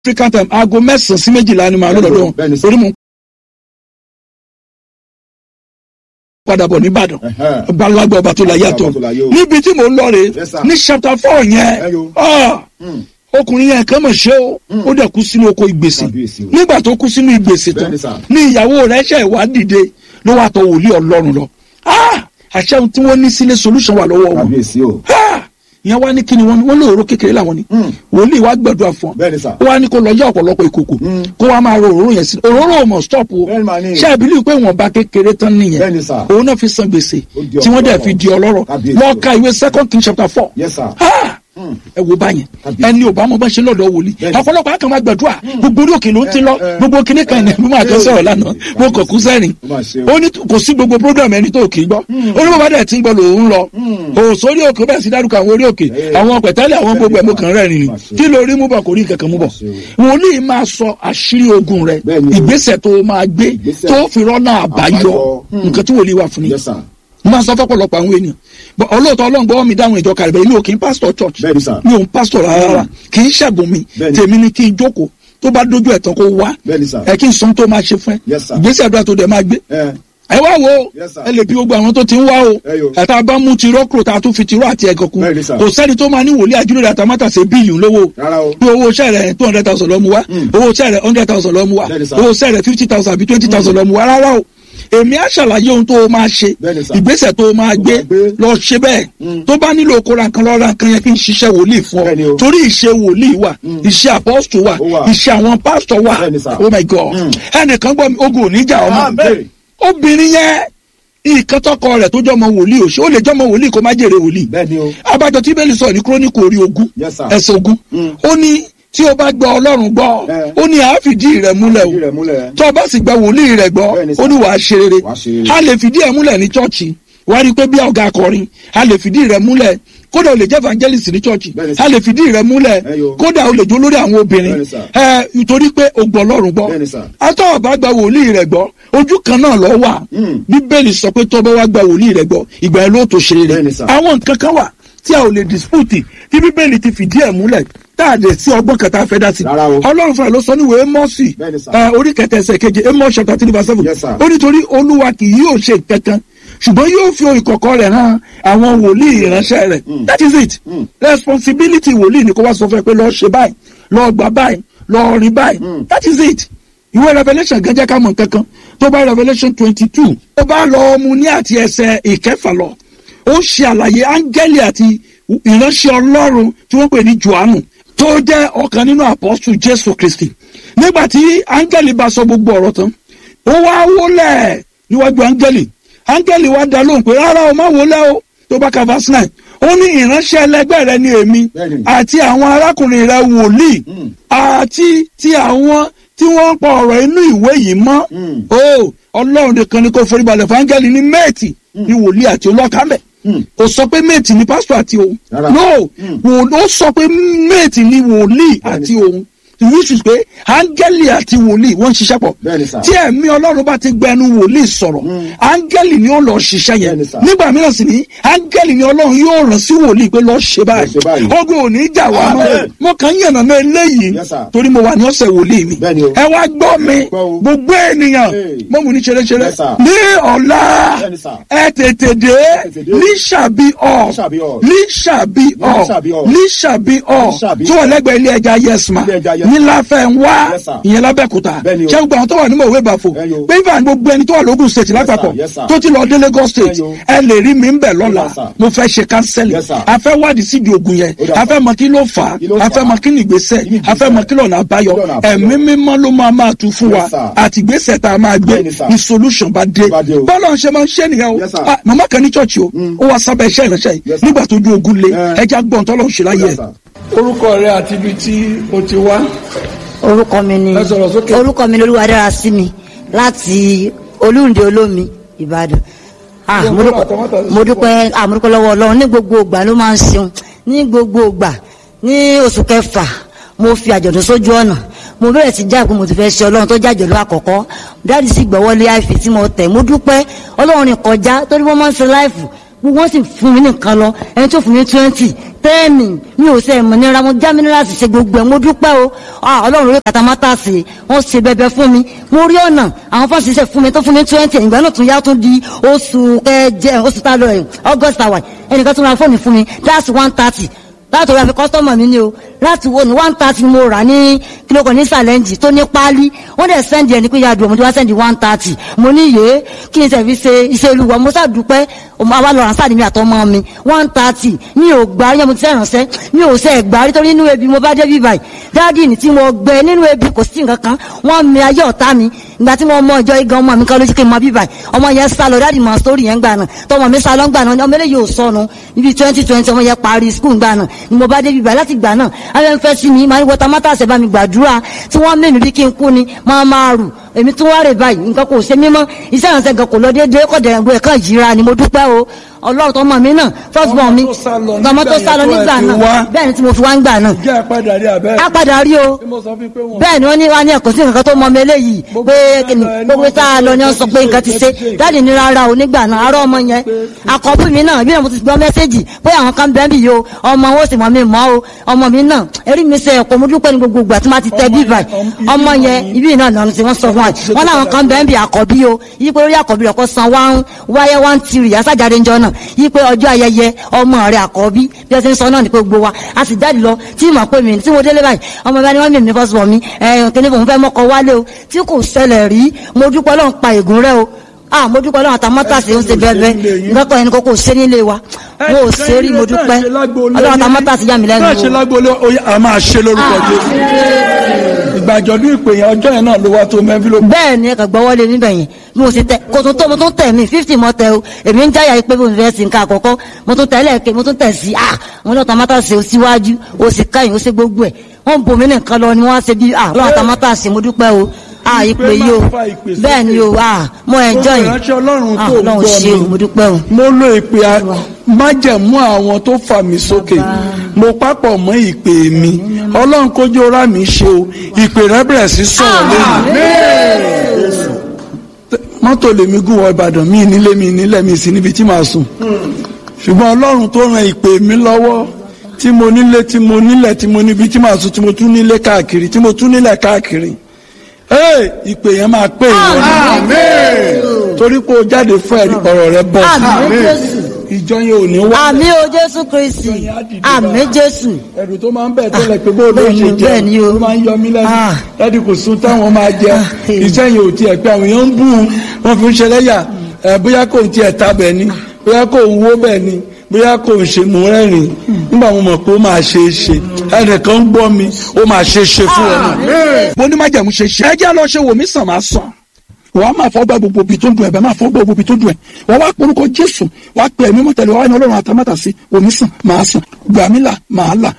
african time aago mẹ́sàn-án sí méjìlá ni màá lọ́dọ̀ wọn Bẹ́ẹ̀ni sir. torí mò ń padà bọ̀ nìbàdàn Ẹ̀hẹ́. balagba ọba tó la yàtọ̀ Ọba tó láyé o. níbi tí mò ń lọ rè Yes, sir. ní chapter four yẹn Ẹyọ. ah, Mm. ọkùnrin yẹn kàn mọ̀ ṣe o ó dẹ̀ kú sínú oko ìgbèsè Kábíyèsí o. nígbà tó kú sínú ìgbèsè tán Bẹ́ẹ̀ni, sir. ní ìyàwó rẹ̀ ṣe ìwà dìde ló wà tọ̀ wòlíì ọlọ́run lọ Ah, àṣẹ ohun tí wọ́n ní sílé solution wà lọ́wọ́ wọn kábíyèsí o. Ah, ìyẹn wá ní kíni wọn wọn lóòrò kékeré làwọn ni Mm. wòlíì wá gbàdúrà fún ọ Bẹ́ẹ̀ni, sir. ó wá ní kó lọ yá ọ̀pọ̀lọpọ̀ ìkòkò Mm. kó wá máa ro òróró yẹn sí òróró ò mọ̀ stop o Bẹ́ẹ̀ni, màá ní. ṣé ìbílẹ̀ pé wọ́n bá kékeré tán nìyẹn Bẹ́ẹ̀ni, sir. òun náà fi san gbèsè Ó di tí wọ́n dẹ̀ ọlọ́rọ̀. fi di ọlọ́rọ̀ Kábíyèsí lọ o. ka ìwé second king chapter four Yes, sir. Ah! Mm. ẹ wo báyẹn Kábíyèsí. ẹni ò bá mọ bá ṣe lọ́dọ̀ wòlíì Bẹ́ẹ̀ni. ọ̀pọ̀lọpọ̀ àkànmá gbàdúrà gbogbo orí òkè ló ń ti lọ Eh, eh. gbogbo kinní kan ẹ̀ ló máa tó sọ̀rọ̀ lánàá mo kàn kú sẹ́rìn Ó máa ṣe o. ó ní kò sí gbogbo program ẹni tó kì í gbọ́ ó ní bàbá dẹ̀ ti ń gbọ́ lòun lọ òun sórí òkè bẹ́ẹ̀ sí dárúkọ àwọn orí òkè Eh. àwọn pẹ̀tẹ́lẹ̀ àwọn gbogbo ẹ̀ mo kàn rẹ̀ rìn Máa ṣe. kí lórí mú bọ̀ kò rí kankan mú bọ̀ ṣe wòlíì máa sọ àṣírí ogun rẹ̀ Bẹ́ẹ̀ni o. ìgbésẹ̀ tó máa gbé Ìgbésẹ̀. tó fi rọ́nà àbáyọ Àbáyọ. Hmm. nǹkan tí wòlíì wà fún ni Yes, sir. mo máa sọ fọ́pọ̀lọpọ̀ àwọn ènìyàn But ọlọ́ọ̀tọ́ ọlọ́run gbọ́wọ́ mi dáhùn ìjọ kàrẹ̀bẹ̀ mi ò kí n pásítọ̀ church Bẹ́ẹ̀ni, sir. mi ò ń pásítọ̀ rárá kì í ṣẹ̀bùn mi Bẹ́ẹ̀ni. tèmi ni kí n jókòó tó bá dójú ẹ̀ tán kó wá Bẹ́ẹ̀ni, sir. ẹ kí n sọ tó máa ṣe fún ẹ Yes, sir. ìgbésẹ̀ àdúrà tó dẹ̀ máa gbé Ẹ ẹ wá wo Yes, sir. ẹ lè bí gbogbo àwọn tó ti ń wá o Ẹ yo. ẹ̀ta bá mú tirọ́ kúrò tá a tún fi tirọ́ àti ẹ̀gàn kún Bẹ́ẹ̀ni, sir. kò sẹ́ni tó máa ní wòlíì àjúlẹ̀ àtàmátà ṣe bíìlì lówó rárá o. bí owó iṣẹ́ rẹ̀ two hundred thousand lọ́mú wá owó iṣẹ́ rẹ̀ hundred thousand lọ́mú wá Bẹ́ẹ̀ni, sir. owó iṣẹ́ rẹ̀ fifty thousand àbí twenty thousand lọ́mú wá rárá o èmi á ṣàlàyé ohun tó o máa ṣe Bẹ́ẹ̀ni, sir. ìgbésẹ̀ tó o máa gbé máa gbé. lọ ṣe bẹ́ẹ̀ tó bá nílò kóra nǹkan lọ́ra nǹkan yẹn kí n ṣiṣẹ́ wòlíì fún Bẹ́ẹ̀ni ọ o. torí ìṣe wòlíì wà ìṣe apọ́sítò wà Ó wà. ìṣe àwọn pásítọ̀ wà Bẹ́ẹ̀ni, sir. oh my god ẹnìkan gbọ́ mi ogun ò ní jà ọmọ Amen. obìnrin yẹn nǹkan tọkọ rẹ̀ tó jọmọ wòlíì òṣè ó lè jọmọ wòlíì kó má jèrè wòlíì Bẹ́ẹ̀ni o. abájọ tí bẹ́ẹ̀lì sọ ní kúrónìkù orí ogún Yes, sir. ẹsẹ̀ ogún Mm. ó ní tí o bá gba ọlọ́run gbọ́ Eh. ó ní àáfìdí rẹ̀ múlẹ̀ Ìdí o rẹ̀ múlẹ̀. tó o bá sì gba wòlíì rẹ̀ gbọ́ Bẹ́ẹ̀ni, ó ní wàá ṣe rere Wàá ṣe rere. a lè fìdí ẹ̀ múlẹ̀ ní chọ́ọ̀chì wàá rí i pé bí ọ̀gá akọrin a lè fìdí rẹ̀ múlẹ̀ kódà o lè jẹ́ evangelist ní chọ́ọ̀chì Bẹ́ẹ̀ni, sir. a lè fìdí rẹ̀ múlẹ̀ Ẹ yo. kódà o lè jó lórí àwọn obìnrin Bẹ́ẹ̀ni, sir. ẹ nítorí pé o gbọ́ ọlọ́run gbọ́ Bẹ́ẹ̀ni, sir. atọ́ ọ̀bá gba wòlíì rẹ̀ gbọ́ ojú kan náà lọ wà Mm. bíbélì sọ pé tọ́bọ̀ wá gba wòlíì rẹ̀ gbọ́ ìgbà yẹn ló tó ṣe rere Bẹ́ẹ̀ni, sir. àwọn nǹkan kan wà tí a ò lè dispute tí bíbélì ti fìdí ẹ̀ múlẹ̀ tá a lè sí ọgbọ́n kan tá a fẹ́ dá sí. Rárá o. ọlọ́run fúnra ló sọ níwèé Ámósì Bẹ́ẹ̀ni, sir. ẹ, orí kẹtẹ ẹsẹ̀ keje Amos chapter three verse seven Yes, sir. ó nítorí olúwa kì yóò ṣe kankan ṣùgbọ́n yóò fi ìkọ̀kọ̀ rẹ̀ hàn àwọn wòlíì ìránṣẹ́ rẹ̀ that is it Mm. responsibility wòlíì ni kó wá sọ fún ẹ pé lọ́ọ́ ṣe báyìí lọ́ọ́ gbà báyìí lọ́ọ́ rí báyìí that is it ìwé revelation gan jẹ́ ká mọ̀ nǹkan kan tó bá revelation twenty two ó bá lọ mu ní àti ẹsẹ̀ ìkẹfà lọ ó ṣe àlàyé áńgẹ́lì àti ìránṣẹ́ ọlọ́run tí wọ́n pè ní johannu tó jẹ́ ọ̀kan nínú apọ́sù jésù kristi nígbà tí áńgẹ́lì bá sọ gbogbo ọ̀rọ̀ tán ó wá wólẹ̀ níwájú áńgẹ́lì áńgẹ́lì wá dá lóhùn pé rárá o má wólẹ̀ o tó bá ka verse nine ó ní ìránṣẹ́ ẹlẹgbẹ́ rẹ ni èmi Bẹ́ẹ̀ni. àti àwọn arákùnrin rẹ wòlíì Mm. àti ti àwọn tí wọ́n ń pa ọ̀rọ̀ inú ìwé yìí mọ́ Mm. o ọlọ́run nìkan ni kò foríbalẹ̀ fún áńgẹ́lì ní méètì ní wòlíì àti olọ́kàmẹ́ Mm. kò sọ pé méètì ni pásítọ̀ àti òun Rárá. no Mm. wò ó sọ pé méètì ni wòlíì àti òun which is pé áńgẹ́lì àti wòlíì wọ́n ń ṣiṣẹ́ pọ̀ Bẹ́ẹ̀ni, sir. tí ẹ̀mí ọlọ́run bá ti gbẹnu wòlíì sọ̀rọ̀ áńgẹ́lì ni ó lọ ṣiṣẹ́ yẹn Bẹ́ẹ̀ni, sir. nígbà mìíràn sì ni áńgẹ́lì ni ọlọ́run yóò rán sí wòlíì pé lọ́ọ́ ṣe Lọ ṣe báyìí. báyìí ogun ò ní jà wá mọ́ Amen. mo kàn ń yànnà náà eléyìí Yes, sir. torí mo wà ní ọ̀sẹ̀ wòlíì mi Bẹ́ẹ̀ni o. ẹ wá gbọ́ mi Gbọ́ o. gbogbo ènìyàn Hey. mo mú ní ṣeréṣeré Yes, sir. ní ọ̀la Bẹ́ẹ̀ni, sir. ẹ tètè dé tètè dé. líṣàbí ọ̀ Líṣàbí ọ̀. líṣàbí ọ̀ Líṣàbí ọ̀. líṣàbí ọ̀ Líṣàbí tí wọ́n lẹ́gbẹ̀ẹ́ ilé ẹja yẹsùmá Ilé ẹja Yes ní láfẹ́ ń wá Yes, sir. ìyẹn lábẹ́kúta Bẹ́ẹ̀ni o. ṣé gbogbo àwọn tó wà ní mọ̀wé bàfò Ẹ yo. pé ìfà gbogbo ẹni tó wà lógùn state lápapọ̀ Yes, sir. tó ti lọ dé Lagos state Ẹ yo. ẹ lè rí mi ń bẹ̀ lọ́la Yes, sir. mo fẹ́ ṣe kánsẹ́lì Yes, sir. a fẹ́ wádìí sídìí ogun yẹn Ó dà, a sir. fẹ́ mọ kí ló fà á Kí ló a fà fẹ́ á? mọ kí ni ìgbésẹ̀ Kí ni a fẹ́ mọ kí lọ́nà àbáyọ Kí lọ́nà àbáyọ? ẹ̀mí mímọ́ ló máa máa tu fún wa Yes, sir. àti ìgbésẹ̀ tá a máa gbé Bẹ́ẹ̀ni, sir. ní solution bá dé Bá dé o. bọ́lá ń ṣe máa ń ṣe nìyẹn o Yes, sir. Ah, màmá kan ní chọ́ọ̀chì o ó wá sábẹ́ iṣẹ́ ìránṣẹ́ yìí Yes, sir. nígbà tó ju ogun lé Eh. ẹja gbọ́n tọ́lọ́ ń ṣe láyé Yes, ẹ̀. sir. orúkọ rẹ àti ibi tí o ti wá orúkọ mi ni Ẹ sọ̀rọ̀ sókè. orúkọ mi ni olúwadára sí mi láti olúǹde olómi ìbàdàn Ah, Yóò mo kúrò dúpẹ́- àtọwọ́tà sí mo dúpẹ́ ah, mo dúpẹ́ lọ́wọ́ ọlọ́run ní gbogbo ìgbà ló máa ń ṣeun ní gbogbo ìgbà ní oṣù kẹfà mo fi àjọ̀dún sójú ọ̀nà mo bẹ̀rẹ̀ sí jáàpé mo ti fẹ́ ṣe ọlọ́run tó jẹ́ àjọ̀dún àkọ́kọ́ dáàdì sì gbọ́wọ́lé àìfi tí mo tẹ̀ mo dúpẹ́ ọlọ́run ní kọjá torí wọ́n máa ń ṣe láìfù wọ́n sì fún mi ní nǹkan lọ ẹni tó fún mi twenty tẹ́ẹ̀mì mi ò sẹ́ mọ̀ nira mo já mineral ṣe gbogbo ẹ̀ mo dúpẹ́ o Ah, ọlọ́run orí katamata ṣe wọ́n ṣe bẹbẹ fún mi mo rí ọ̀nà àwọn fásitì ṣe fún mi tó fún mi twenty ìgbà náà tún yá tún di oṣù kẹjẹ oṣù tá a lọ ẹ̀ august àwà ẹnìkan tún ra fóònù fún mi that's one thirty láti orí àfi kọ́sítọ́mọ̀ mi ni o láti wo ni one thirty mo rà ní kílókò ní sàlẹ́ǹjì tó ní páálí wọ́n dẹ̀ sẹ́ndì ẹni pé yàdùn ọmọdé wá sẹ́ndì one thirty mo ní yé kí n sẹ̀ fi ṣe iṣẹ́ olúwa mo ṣàdúpẹ́ ọmọ àwa lọ ránṣẹ́ mi àtọmọ mi one thirty mi ò gbà yẹn mo ti sẹ́rànṣẹ́ mi ò sẹ́ gbà rí torí nínú ebi mo bá dé bí báyìí dáàdì ní tí mo gbẹ nínú ebi kò sí nǹkan kan wọ́n mi ayé ọ̀tá mi ìgbà tí mo mọ ìjọ igan ọmọ mi kan lójú kí n mọ bí báyìí ọmọ yẹn sá lọ dáàdì mọ sórí yẹn gbà náà tọmọ mi sá lọ gbà náà ọmọ eléyìí ò sọnù níbi twenty twenty ọmọ yẹn parí skul gbà náà ni mo bá dé bí báyìí láti gbà náà ayọ̀ ń fẹ́ sí mi máa ń wọta mátà ṣẹ̀ bá mi gbàdúrà tí wọ́n mẹ́mi bí kí n kú ni máa máa rù èmi tún wá rè báyìí nǹkan kò ṣe mímọ́ iṣẹ́ ìrànṣẹ́ gan kò lọ déédéé kọ̀ dẹ̀rẹ̀gbọ́ ẹ̀kan yíra ni mo dúpẹ́ o ọlọ́run tọmọ mi náà first born mi Ọmọ tó sá lọ tọmọ tó nígbà sá lọ yẹn tó nígbà ẹ ti náà wá. bẹ́ẹ̀ ni tí mo fi wá ń gbà náà jẹ́ àpàdà rí abẹ́. á padà rí o Bí mo sọ fún pé wọ́n. bẹ́ẹ̀ ni wọ́n ní wá ní ẹ̀kọ́ sí nǹkan tó mọ mi eléyìí pé kìnnì gbogbo tá a lọ ni wọ́n sọ pé nǹkan ti ṣe dáàdì ní rárá o nígbà náà arọ́ ọmọ yẹn àkọ́bí mi náà bí mo ti gbọ́ mẹ́sẹ́jì pé àwọn kan bẹ́ẹ̀ bì yìí o ọmọ wọn ò sì mọ̀ mi mọ́ o ọmọ mi náà erí mi ṣe ẹ̀kọ́ mo dúpẹ́ ní gbogbo ìgbà tí wọ́n ti tẹ bí báyìí ọmọ yẹn ibi náà lọ́nà tí wọ́n sọ fún wa wọ́n láwọn kan bẹ́ẹ̀ bì àkọ́bí o yí pé orí àkọ́bí rẹ̀ kọ́ san wá wáyé wá ń tiri àsájáde ńjọ náà yí pé ọjọ́ ayẹyẹ ọmọ rẹ̀ àkọ́bí bí ẹ ti ń sọ náà ní pé gbogbo wa a sì jáde lọ tí mà pé mi tí mo délé báyìí ọmọ bá ní wọ́n mímí fọ́sùn mi ẹ̀ kíní fún fẹ́ mọ́kọ wálé o tí kò ṣẹlẹ̀ rí mo dúpẹ́ lọ́n pa ègún rẹ o ah mo dúpẹ́ lọ́n àtàmọ́tàsí ń ṣe bẹ́ẹ̀ nǹkan ẹni kò kò ṣe nílé wa mo ò ṣe rí mo dúpẹ́ ọlọ́run àtàmọ́tàsí yà mí lẹ́nu náà ṣe o. lágbóolé ó yá, a máa ṣe lórúkọ Jésù. ìgbà àjọ̀dún ìpè yẹn ọjọ́ yẹn náà ló wá tó mẹ́fí ló bẹ́ẹ̀ ni ẹ̀ka gbọ́wọ́lé níbẹ̀ yẹn bí mo sì tẹ kò tún tó mo tún tẹ̀ mí fifty mo tẹ o èmi ń jáyà pé mo fẹ́ sí nǹkan àkọ́kọ́ mo tún tẹ̀ lẹ́ẹ̀kẹ́ mo tún tẹ̀ sí ah mo lọ́ọ́ tamátà sí o síwájú o sì káyìn o ṣe gbogbo ẹ̀ wọ́n bomi nìkan lọ ni wọ́n á ṣe bí ah lọ́wọ́ tamátà sí mo dúpẹ́ o ah ìpè yìí o bẹ́ẹ̀ ni o ah mo enjoy ìránṣẹ́ ọlọ́run ah tó ń lọ́wọ́ ṣe o mo gbọ́ dúpẹ́ o. mi mo lo ìpè a- májẹ̀mú àwọn tó fà mí sókè mo pápọ̀ mọ́ ìpè mi ọlọ́run kójú ọ̀rá mi ṣe o ìpè rẹ bẹ̀rẹ̀ sí sọ̀rọ̀ lẹ́nu mọ́tò lèmi gùn wọ ìbàdàn mí nílé mi nílẹ̀ mi sí níbi tí màá sùn ṣùgbọ́n ọlọ́run tó ran ìpè mi lọ́wọ́ tí mo nílé tí mo nílẹ̀ tí mo níbi tí màá sùn tí mo tún nílé káàkiri tí mo tún nílẹ̀ káàkiri ee ìpè yẹn máa pè wọ́n torí pé o jáde fún ẹ̀rí ọ̀rọ̀ rẹ bọ̀ àmì jésù ìjọ yẹn ò ní wá àmì o jésù kristi àmì jésù ẹ̀rù tó máa ń bẹ̀ tẹ́lẹ̀ pé bó ló bẹ́ẹ̀ ṣe ni, jẹ́ bẹ́ẹ̀ ni o. ó máa ń yọ mí lẹ́nu Ah. láti kò sún táwọn máa jẹ Ah, eh. iṣẹ́ yẹn ò tiẹ̀ pé àwọn èèyàn ń bù ú wọ́n fi ń ṣe lẹ́yà ẹ̀ bóyá kò ń tiẹ̀ ta bẹ̀ ni bóyá kò ń wó bẹ̀ ni bóyá kò ń ṣe mú rẹ́rìn nígbà mo mọ̀ pé ó máa ṣe é ṣe ẹnìkan ń gbọ́ mi ó máa ṣe é ṣe fún ẹ náà. mo ní májàmú ṣe ṣe ẹ jẹ́ lọ ṣe wò mí sàn máa sàn wàá máa fọ́ gbà gbogbo ibi tó dùn ẹ̀ bẹ́ẹ̀ máa fọ́ gbà gbogbo ibi tó dùn ẹ̀ wàá wá porúkọ jésù wàá pè ẹ̀mí mọ́tẹ́lẹ̀ wàá ní ọlọ́run àtàmátà sí omi sàn máa sàn gbàmílà máa là.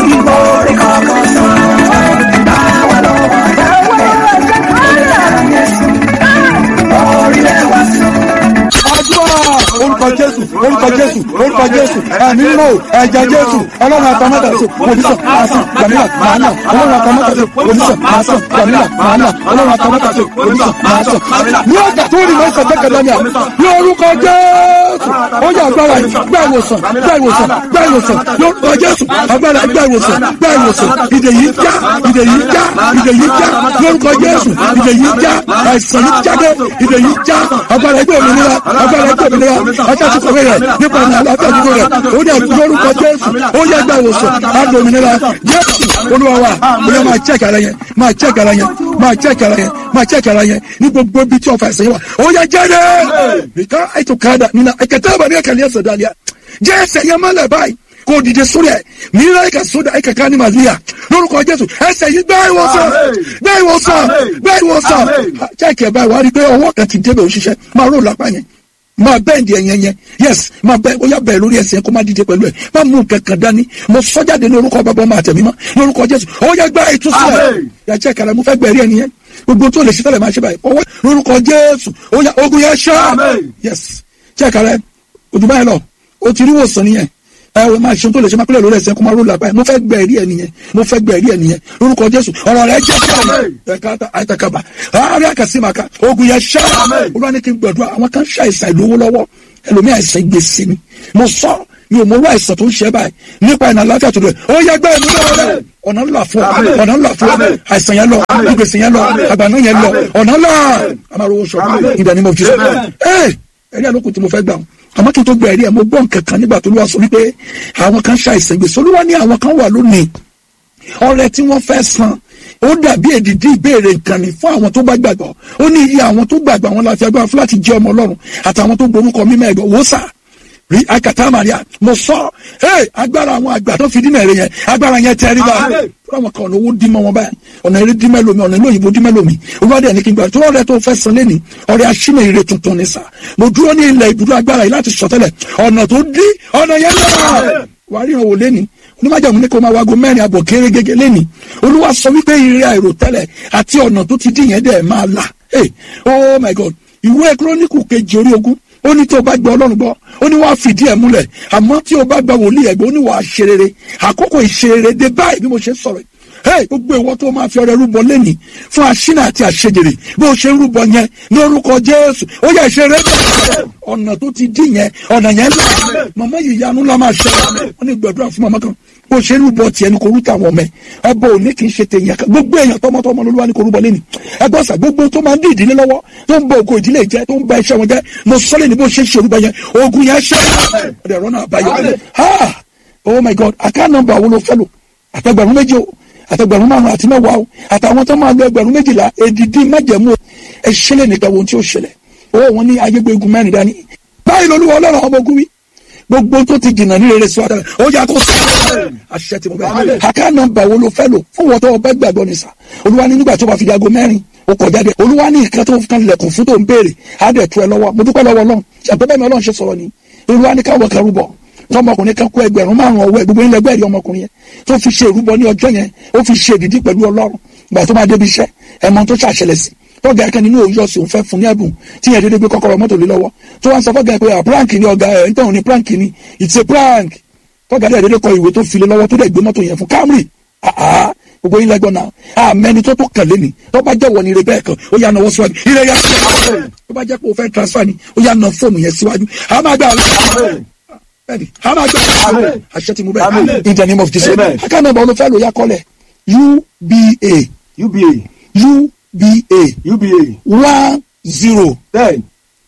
àdúrà orúkọ jésù orúkọ jésù orúkọ jésù ẹ̀mí mímọ́ ẹ̀jẹ̀ jésù ọlọ́run àtàmátà sí omi sàn máa sàn gbàmílà máa là ọlọ́run àtàmátà sí omi sàn máa sàn gbàmílà máa là ọlọ́run àtàmátà sí omi sàn máa sàn ní ọjà tó rí mọ́ sàn tẹ́kẹ̀lẹ́ ní à ní orúkọ jésù ó yà agbára yìí gbá ìwòsàn gbá ìwòsàn gbá ìwòsàn lórúkọ jésù agbára gbá ìwòsàn gbá ìwòsàn ìdè yìí já ìdè yìí já ìdè yìí já lórúkọ jésù ìdè yìí já àìsàn yìí jáde ìdè yìí já agbára ẹgbẹ́ òmìnira agbára ẹgbẹ́ òmìnira ọjà tí kọ̀wé rẹ̀ nípa ìrìn àlàáfíà dúró rẹ̀ ó yẹ lórúkọ jésù ó yẹ gbá ìwòsàn àgbà òmìnira jésù olúwa wa ó yẹ máa check ara yẹn máa check ara yẹn máa check ara yẹn máa check ara yẹn ní gbogbo ibi tí ọ̀fà ẹ̀sẹ̀ yẹn wà ó yẹ jáde nìkan ètò kàdà nínú ẹ̀kẹ́tẹ́ àbáni ẹ̀kẹ́ ní ẹ̀sẹ̀ dàlíà jẹ́ ẹsẹ̀ yẹn mọ́lẹ̀ báyìí kò dìde sórí ẹ̀ mìíràn ẹ̀ka sódà ẹ̀ka ká ní màlíà lórúkọ jésù ẹsẹ̀ yìí gbá ìwòsàn gbá ìwòsàn gbá ìwòsàn check ẹ̀ báyìí wàá rí i pé ọwọ́ kan ti débẹ̀ òṣìṣẹ́ máa ró lápá yẹn máa bẹ́ẹ̀ndì ẹ̀yẹn yẹn yes máa bẹ́ẹ̀ ó yà bẹ́ẹ̀ lórí ẹsẹ̀ kó má dìde pẹ̀lú ẹ̀ má mú nǹkan kan dání mo sọ jáde lórúkọ bàbá ọmọ àtẹ̀mí mọ́ lórúkọ jésù ó yẹ gbá ìtúsílẹ̀ yà jẹ́ kàrà mo fẹ́ gbẹ̀rí ẹni yẹn gbogbo tó lè ṣe tẹ́lẹ̀ máa ṣe báyìí ọwọ́ lórúkọ jésù ó yà ogun yẹn ṣá yes jẹ́ kàrà ojú báyìí lọ o ti rí wòsàn nìyẹn ẹ o máa ṣe tó lè ṣe máa pẹ́lẹ̀ lórí ẹsẹ̀ kó máa ró làbáyé mo fẹ́ gbẹ̀rí ẹ nìyẹn mo fẹ́ gbẹ̀rí ẹ nìyẹn lórúkọ jésù ọ̀rọ̀ rẹ jẹ́ sẹ́yìn ẹ̀ka àìtàkàbà àárẹ̀ àkàsímàkà ogun yẹn ṣá olúwa ní kí n gbàdúrà àwọn kan ṣàìsàn ìlówó lọ́wọ́ ẹlòmí àìsàn gbèsè ni mo sọ mi ò mọ owó àìsàn tó ń ṣe báyìí nípa ìnà àlàáfíà tó dẹ̀ ó yẹ gbẹ́ ìmúlẹ̀ rẹ̀ ọ̀nà ńlá fún ọ ọ̀nà ńlá fún ọ àìsàn yẹn lọ ìgbèsè yẹn lọ àgbàná yẹn lọ ọ̀nà ńlá amáròwò sọ ìdá ni mo fi sọ ẹ ẹ̀rí àlókù tí mo fẹ́ gbà wọn àmọ́ kí n tó gba ẹ̀rí ẹ̀ mo gbọ́ nǹkan kan nígbà tó ló wá sọ wípé àwọn kan ṣàìsàn gbèsè olúwa ní àwọn kan wà lónìí ọrẹ tí wọ́n fẹ́ san ó dàbí èdìdí ìbéèrè nǹkan ni fún àwọn tó bá gbàgbọ́ ó ní iye àwọn tó gbàgbọ́ àwọn láti agbára fún láti jẹ́ ọmọ ọlọ́run àtàwọn tó gborúkọ mímọ́ ẹ̀gbọ́n wò sà rí akata maria mo sọ ẹ agbára àwọn àgbà tó fi dínà èrè yẹn agbára yẹn tẹ ẹ rí báyìí fún àwọn kan ọ̀nà owó dín mọ́ wọn báyìí ọ̀nà eré dín mẹ́lòmí ọ̀nà ìlú òyìnbó dín mẹ́lòmí olùwádìí ẹni kí n gbà tó ọ̀rẹ́ tó fẹ́ san lẹ́ni ọ̀rẹ́ aṣínà ire tuntun ní sà mo dúró ní ilẹ̀ ibùdó agbára yìí láti sọtẹ́lẹ̀ ọ̀nà tó dín ọ̀nà yẹn lọ́wọ́ wàá ríran wò lẹ́ni onímọ̀jàmù ní kó máa wago mẹ́rin àbọ̀ kéré gẹ́gẹ́ lẹ́ni olúwa sọ wípé ire àìrò tẹ́lẹ̀ àti ọ̀nà tó ti dín yẹn dẹ̀ máa là hey oh my god ìwé kírónìkù kejì orí ogún ó ní tí o bá gbọ́ ọlọ́run gbọ́ ó ní wàá fìdí ẹ̀ múlẹ̀ àmọ́ tí o bá gba wòlíì ẹ̀gbọ́n ó ní wàá ṣe rere àkókò ìṣerere dé báyìí bí mo ṣe sọ̀rọ̀ hey gbogbo ìwọ tó máa fi ọrẹ rúbọ lẹ́nìí fún aṣínà àti àṣejèrè bó ṣe ń rúbọ yẹn ní orúkọ jésù ó yẹ ìṣeré bẹ́ẹ̀ ọ̀nà tó ti dín yẹn ọ̀nà yẹn lọ màmá yìí yanu la máa ṣe wọn ní gbàdúrà fún màmá kan bó ṣe ń rúbọ tiẹ̀ ní kò rúta àwọn ọmọ ẹ ẹbọ òní kì í ṣe tèèyàn kan gbogbo èèyàn tọmọtọmọ lolúwa ní kò rúbọ lẹ́nìí ẹgbọ́n sà gbogbo tó máa ń dín ìdílé lọ́wọ́ tó ń bọ ògo ìdílé jẹ tó ń ba iṣẹ́ wọn jẹ mo sọ́lé ní bó ṣe ń ṣe orúbọ yẹn ogun yẹn ṣe ọ̀dẹ̀ rọ́nà àbáyọ ha oh my god àká nọ́mbà wo ló fẹ́ lò àtẹgbẹ̀rún méjì o àtẹgbẹ̀rún márùn àti mẹ́wàá o àtàwọn tó máa lo ẹgbẹ̀rún méjìlá èdìdí májẹ̀mú ẹ ṣẹlẹ̀ nìkan wo tí ó ṣẹlẹ̀ owó wọn ní ayégbégun mẹ́rin dání báyìí lolúwa ọlọ́run ọmọ ogun wí gbogbo tó ti jìnnà ní rere síwájú ó yà kó sọ àṣẹ tí mo bẹ àká nọ́mbà wo ló fẹ́ lò fún wọn tó o bẹ gbàgbọ́ ní sà olúwa ní nígbà tó bá fi di aago mẹ́rin o kọ̀ jáde olúwa ní nǹkan tó kan lẹ̀kùn fún tó ń béèrè á dẹ̀ tu ẹ lọ́wọ́ mo dúpẹ́ lọ́wọ́ ọlọ́run ṣàpẹ́ bẹ́ẹ̀ mi ọlọ́run ṣe sọ̀rọ̀ ni olúwa ní káwọ́ kan rúbọ tọmọkùnrin kan kó ẹgbẹ̀rún márùn ọwọ́ ẹ gbogbo ilẹ̀ ẹgbẹ́ rí ọmọkùnrin yẹn tó fi ṣe ìrúbọ ní ọjọ́ yẹn ó fi ṣe ìdìdí pẹ̀lú ọlọ́run ìgbà tó máa débi iṣẹ́ ẹ̀mọ tó ṣàṣẹlẹ̀ sí tọ́gà ẹ̀kan nínú òun yọ̀ sí òun fẹ́ fún ní ẹ̀bùn tí yẹn dédé gbé kọ́kọ́rọ́ mọ́tò lé lọ́wọ́ tó wá ń sọ fọ́gà ẹ̀ pé à prank ni ọ̀gá ẹ̀ nítorí ní prank ni it's a prank tọ́gà ẹ̀ dédé kọ ìwé tó fi lé lọ́wọ́ tó dẹ̀ gbé mọ́tò yẹn fún Camry àá gbogbo yín lẹ́gbọ́n náà àmẹ́ni tó tó kàn lé ni tó bá jẹ́ wọ ni ire bẹ́ẹ̀ kan ó yà náwó síwájú ire yà tó bá jẹ́ pé o fẹ́ transfer ni ó yà ná fóònù yẹn síwájú àá máa gbà bẹ́ẹ̀ni a máa gbà àṣẹ tí mo bẹ in the name of Jesus aka nọ́mbà olùfẹ́ ló yà kọ́lẹ̀ uba uba uba uba one zero ten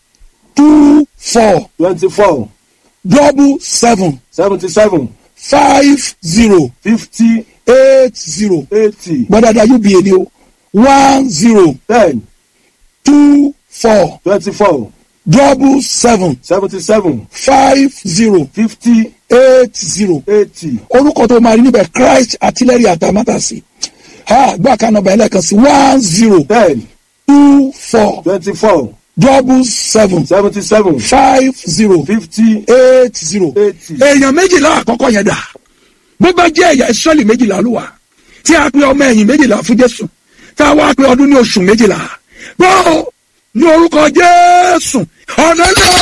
two four twenty-four double seven seventy-seven five zero fifty eight zero eighty gbọ́dọ̀dọ̀ uba ni o one zero ten two four twenty-four double seven seventy-seven five zero fifty eight zero eighty orúkọ tó máa rí níbẹ̀ Christ artillery àtàmátàsí ha gbọ́ àkànnàbà ẹlẹ́kan sí one zero ten two four twenty-four double seven seventy-seven five zero fifty eight zero. eighty. èèyàn méjìlá àkọ́kọ́ yẹn dà bó bá jẹ́ ẹ̀yà ìsọ́lì méjìlá ló wà tí a pe ọmọ ẹ̀yìn méjìlá fún Jésù tá a wá pe ọdún ní oṣù méjìlá gbọ́ ní orúkọ Jésù ọ̀nà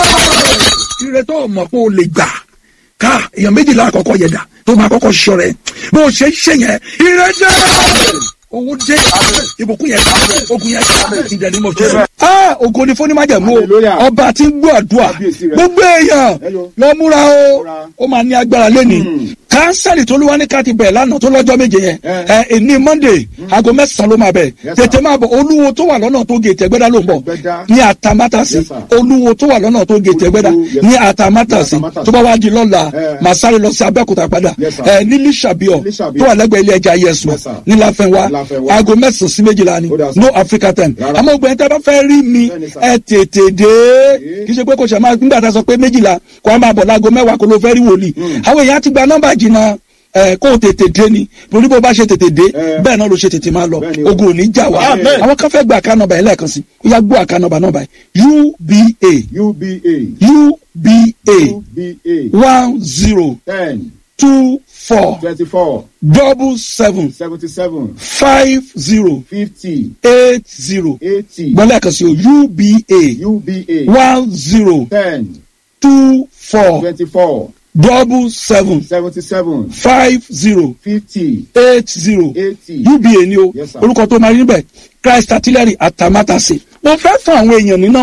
náà ire tó mọ̀ pé o lè gbà ká èèyàn méjìlá àkọ́kọ́ yẹn dà tó máa kọ́kọ́ ṣọ rẹ̀ bó o ṣe ń ṣe yẹn ire dé owó dé ìbùkún yẹn ogun yẹn ìdẹ̀ni mọ̀ jésù. a ògo ni fún onímájẹ̀mú o Hallelujah. ọba tí ń gbọ́ àdúrà Kábíyèsí rẹ̀. gbogbo èèyàn Hello. lọ múra o Múra. ó máa ní agbára lẹ́ni kánsẹ́lì tó lúwa ní ká ti bẹ̀ lánàá tó lọ́jọ́ méje yẹn Eh. ẹ ẹni monday aago mẹ́sàn-án ló máa bẹ̀ Yes, tètè máa bọ̀ olúwo tó wà lọ́nà tó gètè ẹgbẹ́dá ló ń bọ̀ Ẹgbẹ́dá. ní àtàmátàsí Yes, sir. olúwo tó wà lọ́nà tó gètè ẹgbẹ́dá Olúwo, yes, ní sir. àtàmátàsí Ní Àtàmátàsí. tó bá wá di lọ́la Eh. màá sáré lọ sí abẹ́òkúta padà Yes, sir. ẹ ní lísàbíọ̀ Lísàbíọ̀. tó wà lẹ́gbẹ̀ẹ́ ilé ẹja yẹsùn Yes, sir. ní láfẹ́nwá Láfẹ́nwá. aago mẹ́sàn-án sí méjìlá ni Ó dà, sir. no africa time Rárá. àmọ́ ògbẹ́ni tẹ́ bá fẹ́ rí mi Bẹ́ẹ̀ni, sir. ẹ tètè dé kì í ṣe pé kò ṣe máa nígbà tá a sọ pé méjìlá kó a máa bọ̀ láago mẹ́wàá kó ló fẹ́ rí wòlíì àwọn èèyàn ti gba nọ́mbà jìnnà ẹ kó o tètè dé ni torí bó bá ṣe tètè dé Eh. bẹ́ẹ̀ náà ló ṣe tètè máa lọ Bẹ́ẹ̀ni o. ogun ò ní jà wá Amen. àwọn kan fẹ́ gba àká nọ́mbà yẹn lẹ́ẹ̀kan sí ó yá gbọ́ àká nọ́mbà nọ́mbà yìí uba uba uba uba one zero ten two four twenty-four double seven seventy-seven five zero fifty eight zero eighty gbọ́ lẹ́ẹ̀kan sí o uba uba one zero ten two four twenty-four double seven seventy-seven five zero fifty eight zero eighty. uba ni o Yes, sir. orúkọ tó máa rí níbẹ̀ christ artillery atamátàsé mo fẹ́ fún àwọn èèyàn ní nọ́mbà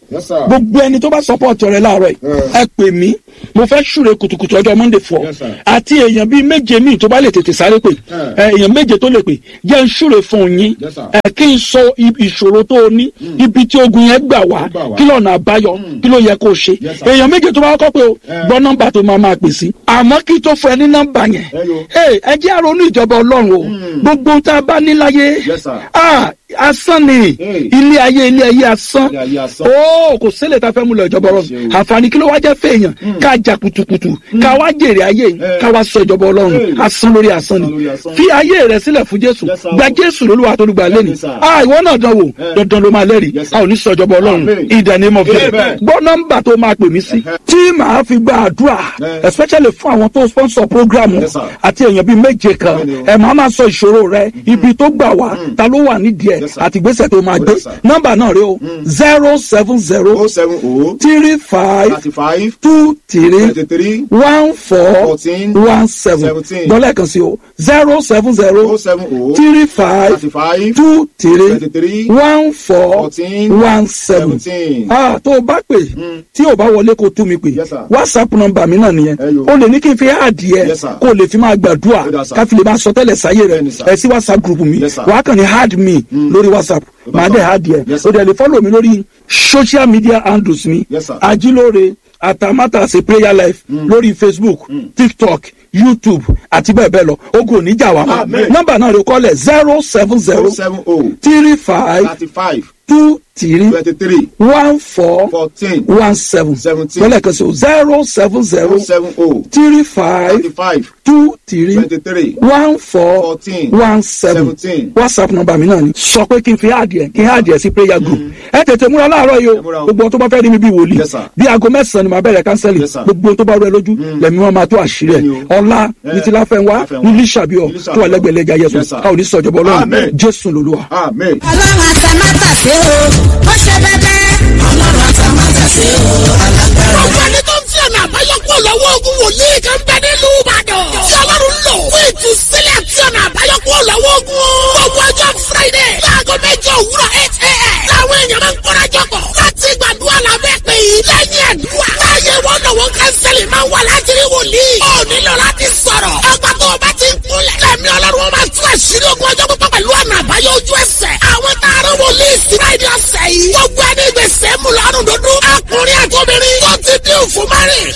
Yes, sir. gbogbo ẹni tó bá support rẹ láàárọ̀ yìí ẹ pè mí mo fẹ́ ṣúre kùtùkùtù ọjọ́ monday fọ Yes, sir. àti èèyàn bíi méje míì tó bá lè tètè sáré pè ẹ, èèyàn méje tó lè pè jẹ́ ń ṣúre fún yín Yes, sir. ẹ kí n sọ i- ìṣòro tó o ní ibi tí ogun yẹn gbà wá Gbà wá. kí lọ́nà àbáyọ kí ló yẹ kó o ṣe Yes, sir. èèyàn méje tó bá kọ́ pé o gbọ́ nọ́mbà tó máa máa pè sí àmọ́ kí tó fún ẹ ní nọ́mbà yẹn Hello. Hey, ẹ jẹ́ àrònú ìjọba ọlọ́run o gbogbo tá a bá ní láyé Yes, sir. ah, asán ni Hey. ilé ayé ilé ayé asán Ilé ayé asán. ó kò sílẹ̀ tá a fẹ́ mú lọ ìjọba ọlọ́run Ṣé o. àǹfààní kí ló wá jẹ́ fèèyàn ká jà kùtùkùtù ká wá jèrè ayé yìí Eh. ká wá sọ ìjọba ọlọ́run Hey. asán lórí asán Asán lórí ni asán. fi ayé rẹ sílẹ̀ fún jésù Yes, sir. gba jésù lólúwa tó lùgbà lẹ́nu Yes, sir. ah ìwọ náà dán wò Eh. dandan ló máa lẹ́rìí Yes, sir. a ò ní sọ ìjọba ọlọ́run Amen. in the name of Jesus Amen. gbọ́ nọ́mbà tó máa pè mí sí Eh. tí màá fi gba àdúrà Eh. especially fún àwọn tó sponsor program Yes, sir. àti èèyàn bíi méje kan Bẹ́ẹ̀ni o. ẹ máa máa sọ ìṣòro rẹ ibi tó gbà wá ta ló wà nídìí ẹ Yes, sir. àti ìgbésẹ̀ tó máa gbé Yes, sir. nọ́mbà náà rẹ o zero seven zero O seven O three five thirty five two three twenty three one four Fourteen. one seven Seventeen. dọ́là kan sí o zero seven zero O seven O three five thirty five two three twenty three one four Fourteen. one seven seventeen. ah tó o bá pè tí o bá wọlé kó o tú mi pè Yes, sir. whatsapp nọ́mbà mi náà nìyẹn Ẹ yo. o lè ní kí n fi àdìẹ Yes, sir. kó o lè fi máa gbàdúrà Ó dà, sir. ká fi lè máa sọ tẹ́lẹ̀ sáyé rẹ Bẹ́ẹ̀ni, sir. ẹ sí whatsapp group mi Yes, sir. wàá kàn ní hard me lórí whatsapp Ó dà, màá sir. dẹ̀ hard yẹ Yes, o sir. dẹ̀ lè follow mi lórí social media handles mi Yes, sir. ajílóore àtàmátàsé prayer life lórí facebook tiktok youtube àti bẹ́ẹ̀ bẹ́ẹ̀ lọ ogun ò ní jà wá mọ́ Amen. nọ́mbà náà rẹ kọ́lẹ̀ zero seven zero O seven O three five thirty five two three twenty three one four fourteen one seven Seventeen. lọ́lẹ̀ kan sí o zero seven zero O seven O three five thirty five two three twenty three one four Fourteen. one seven Seventeen. whatsapp nọ́mbà mi náà ni sọ pé kí n fi àdìẹ kí n àdìẹ sí prayer group ẹ tètè múra láàárọ̀ yìí Ẹ múra o o. gbogbo ohun tó bá fẹ́ rí mi bí wòlíì Yes, sir. bí aago mẹ́sàn-án ni màá bẹ̀rẹ̀ kánsẹ́lì Yes, sir. gbogbo ohun tó bá rú ẹ lójú lẹ́mí wọn máa tó àṣírí ẹ̀ Bẹ́ẹ̀ni o. ọ̀la Eh, ní ti láfẹ́nwá Láfẹ́nwá. ní lísàbíọ̀ Ní Lísàbíọ̀. tó wà lẹ́gbẹ̀lẹ́gà yẹsùn Yes, sir. a ò ní sọ̀jọ̀bọ̀ ọlọ́run Amen. jésù lolúwa. Amen. ọlọ́run àtàmátàsé o ó ṣe bẹ́bẹ́. ọlọ́run àtàmátàsé o alágbára. Gbogbo ẹni tó ń fi ọ̀nà àbáyọ kúrò lọ́wọ́ ogun wòlíì kan bẹ nílùú Ìbàdàn. Tí Ọlọ́run lò fún ìtúsílẹ̀ tí ọ̀nà àbáyọ kúrò lọ́wọ́ ogun. Gbogbo ọjọ́ Friday láago mẹ́jọ òwúrọ̀ eight a.m. Láwọn èèyàn máa ń kóra jọpọ̀ láti gbàdúrà lábẹ́ pé yìí lẹ́yìn àdúrà. Láyé wọn lọ́wọ́ kánsẹ́lì máa ń wà láti rí wòlíì. Ó nílò láti sọ̀rọ̀. Ọgbà tó o bá ti ń kúnlẹ̀. Lẹ́mi Ọlọ́run wọn máa tú àṣírí ogun ọjọ́ pípọ̀ pẹ̀lú ọ̀nà àbáyọ ojú ẹsẹ̀. Àwọn taaró wòlíì sí Friday ọ̀sẹ̀ yìí. Gbogbo ẹni gbèsè mú lọ́rùn dúdú. Ọkùnrin àtòmìnrin tó ti dín òfin márìn.